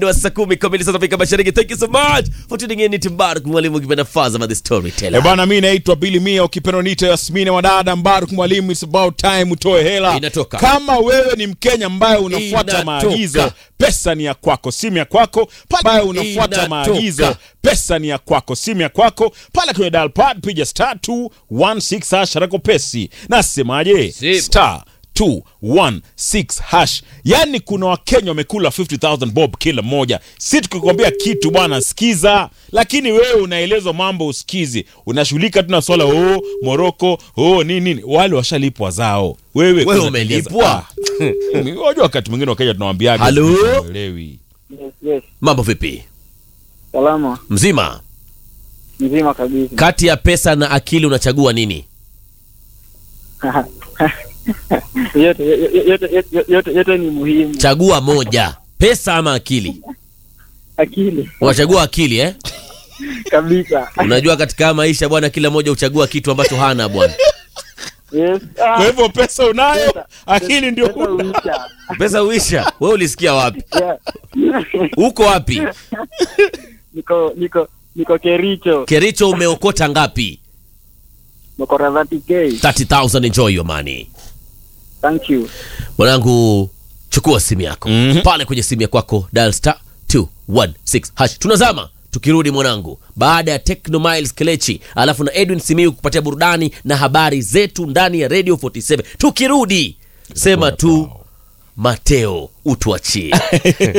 wa saa kumi kamili saa za Afrika Mashariki. Thank you so much for tuning in. Ni Timbarak mwalimu ukipenda Fazama the storyteller. Eh bana, mi naitwa Billy Mia, ukipenda niite Yasmini Wadada Mbaruk Mwalimu. It's about time utoe hela. Inatoka. Kama wewe ni Mkenya ambaye unafuata Inatoka. maagizo, pesa ni ya kwako, simu ya kwako. Pale ambaye unafuata Inatoka. maagizo, pesa ni ya kwako, simu ya kwako. Pale kwenye dial pad piga star 216 hash harako pesi. Nasemaje? Simu. Star 216 hash. Yani kuna Wakenya wamekula 50000 bob kila mmoja. Si tukikwambia kitu bwana, sikiza, lakini wewe unaelezwa mambo usikizi, unashughulika tu na swala oh, Moroko oh, nini nini, wale washalipwa zao. Wewe Wewe kuna umelipwa? Ah, Unajua wakati mwingine Wakenya tunawambiaga Halo? elewi. Yes, yes. Mambo vipi? Salama Mzima? mzima kabisa. Kati ya pesa na akili unachagua nini? yote, yote, yote, yote, yote ni muhimu. Chagua moja, pesa ama akili. Akili Unachagua akili eh? kabisa. Unajua katika maisha bwana, kila mmoja huchagua kitu ambacho hana bwana. Yes. Ah, Kwa hivyo pesa unayo, pesa- akili ndio pesa huna. huisha. Pesa uisha. Wewe ulisikia wapi? Yeah. Uko wapi? niko niko niko Kericho, Kericho umeokota ngapi? niko 30k. 30000 enjoy your money. Thank you. Mwanangu, chukua simu yako Mhm. pale kwenye simu ya kwako, dial star 216 hash. Tunazama tukirudi mwanangu, baada ya Techno Miles Kelechi alafu na Edwin Simiu kupatia burudani na habari zetu ndani ya Radio 47. Tukirudi sema tu Mateo, utuachie